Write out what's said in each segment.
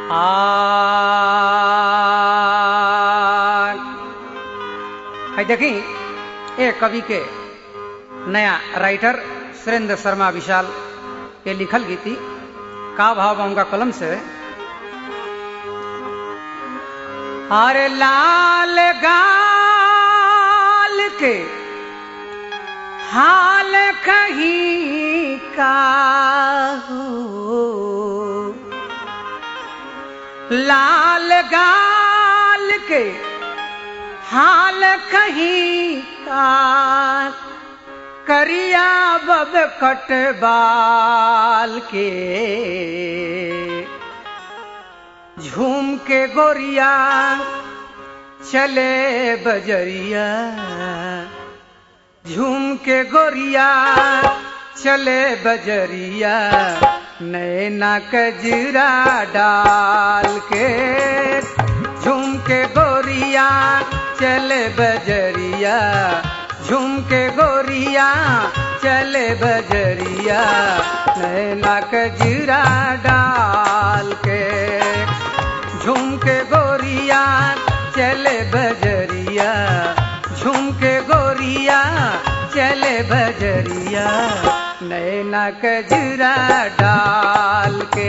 आग है देखी ए कवि के नया राइटर सुरेंद्र शर्मा विशाल के लिखल गीती का भाव बा उनका कलम से अरे लाल गाल के हाल कहीं का हो लाल गाल के हाल कहीं का करिया बब कटबाल के झूम के गोरिया चले बजरिया झूम के गोरिया चले बजरिया नैना कजरा डाल के झूम के गोरिया चले बजरिया झूम के गोरिया चले बजरिया नैना कजरा डाल के झूम के गोरिया चले बजरिया झूम के गोरिया चले बजरिया नैना कजरा डाल के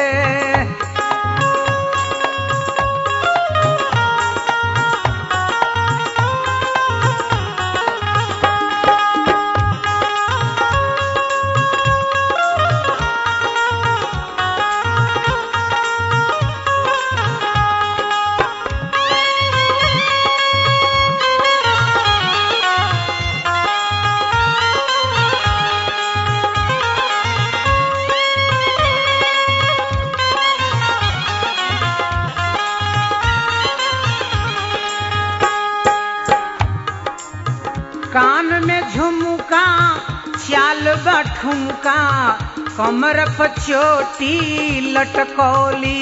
कान में झुमका चाल बठुमका कमर पर चोटी लटकौली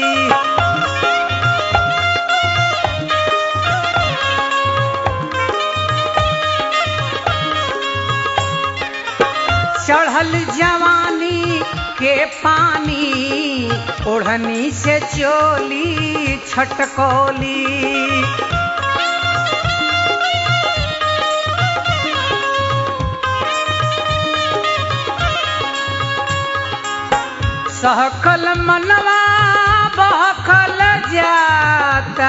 चढ़ल जवानी के पानी ओढ़नी से चोली छटकौली सहकल मनवा बहकल जाता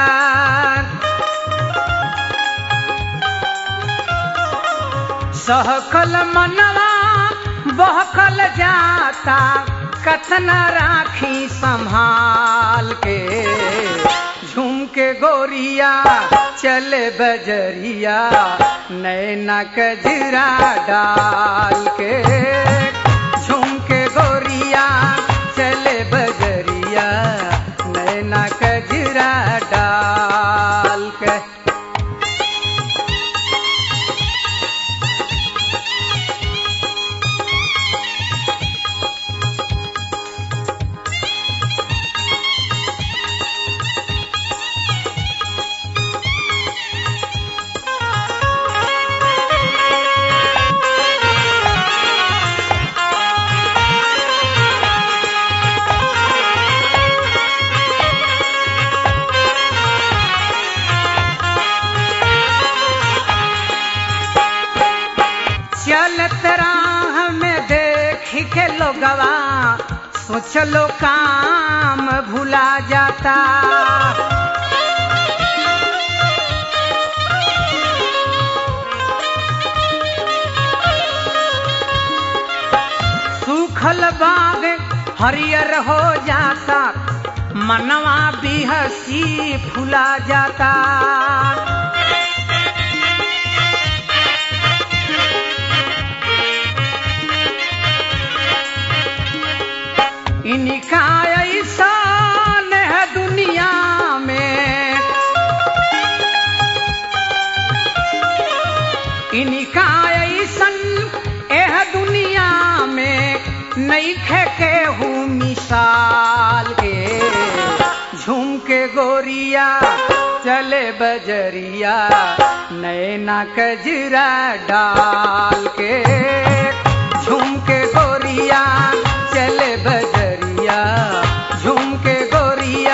सहकल मनवा बहकल जाता कतना राखी संभाल के झूम के गोरिया चले बजरिया नैना कजरा डाल के झूम के गोरिया चले बजरिया नैना कजरा डाल के चलत राह में देख के लोगवा सोचलो काम भुला जाता सूखल बाग हरियर हो जाता मनवा भी हसी फुला जाता इनका ऐसा है दुनिया में इनका ऐसन एह दुनिया में नहीं के हूँ मिसाल के झूम के गोरिया चले बजरिया नैना कजरा डाल के झूम के गोरिया चले बजरिया झूम के गोरिया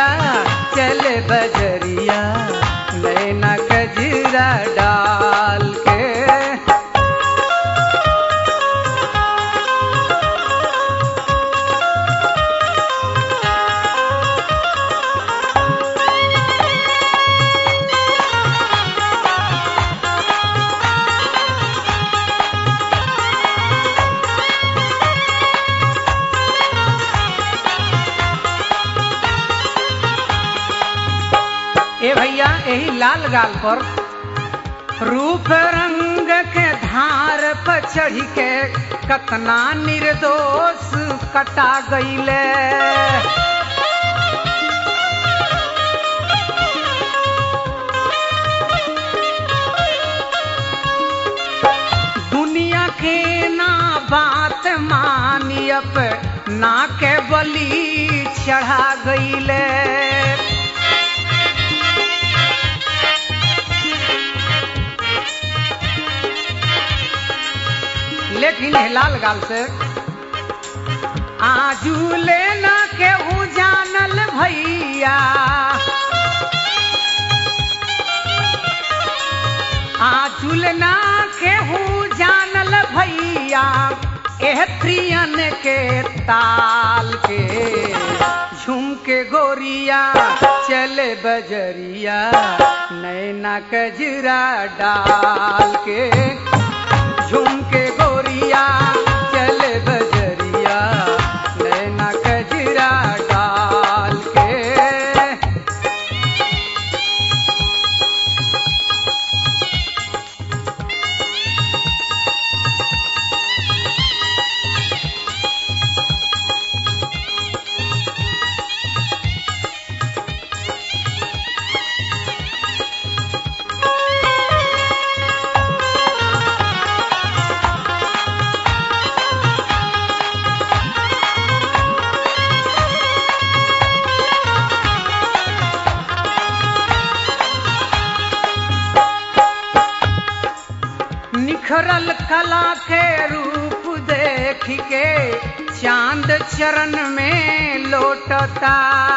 ए भैया यही लाल गाल पर रूप रंग के धार पर चढ़ के कतना निर्दोष कटा गईले दुनिया के ना बात मानी अप ना के बलि चढ़ा गईले लेकिन हे लाल गाल से आजू लेना केहू जानल भैया आजुल ना केहू जानल भैया एह प्रियन के ताल के झुमके गोरिया चले बजरिया नैना कजरा डाल के झुमके गोरिया चले बजरिया नैना कजरा डाल के निखरल कला के रूप देख के चांद चरण में लोटता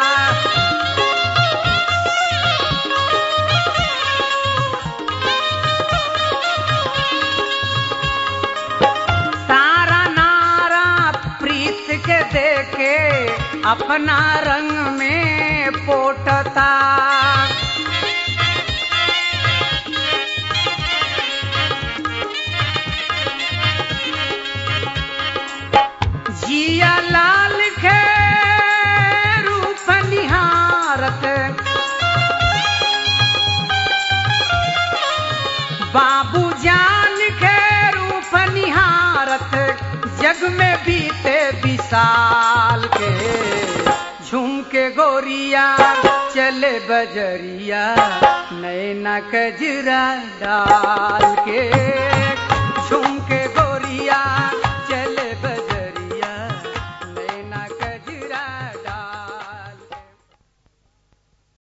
तारा नारा प्रीत के देखे अपना रंग में पोटता जिया लाल के रूप निहारत बाबू जान के रूप निहारत जग में बीते विशाल के झुमके गोरिया चले बजरिया नैना कजरा डाल के